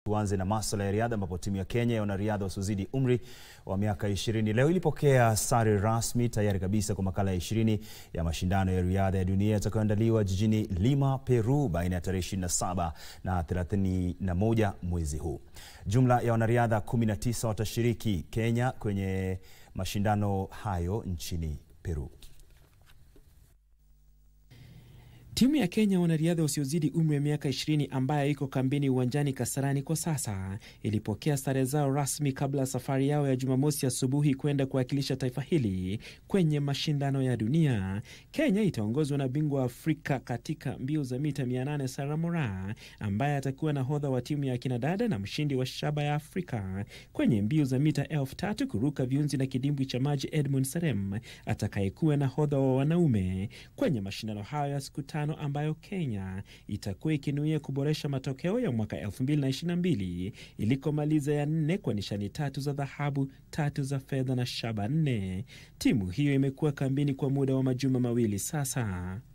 tuanze na masuala ya riadha ambapo timu ya Kenya ya wanariadha wasiozidi umri wa miaka 20 leo ilipokea sare rasmi tayari kabisa kwa makala ya 20 ya mashindano ya riadha ya dunia yatakayoandaliwa jijini Lima, Peru baina ya tarehe 27 na 31 mwezi huu. Jumla ya wanariadha 19 watashiriki Kenya kwenye mashindano hayo nchini Peru. Timu ya Kenya wanariadha wasiozidi umri wa miaka 20 ambayo iko kambini uwanjani Kasarani kwa sasa ilipokea sare zao rasmi kabla ya safari yao ya Jumamosi asubuhi kwenda kuwakilisha taifa hili kwenye mashindano ya dunia. Kenya itaongozwa na bingwa wa Afrika katika mbio za mita 800 Sarah Moraa ambaye atakuwa nahodha wa timu ya kinadada na mshindi wa shaba ya Afrika kwenye mbio za mita elfu tatu kuruka viunzi na kidimbwi cha maji Edmund Serem atakayekuwa nahodha wa wanaume kwenye mashindano hayo ya siku tano ambayo Kenya itakuwa ikinuia kuboresha matokeo ya mwaka 2022 ilikomaliza ya nne kwa nishani tatu za dhahabu, tatu za fedha na shaba nne. Timu hiyo imekuwa kambini kwa muda wa majuma mawili sasa.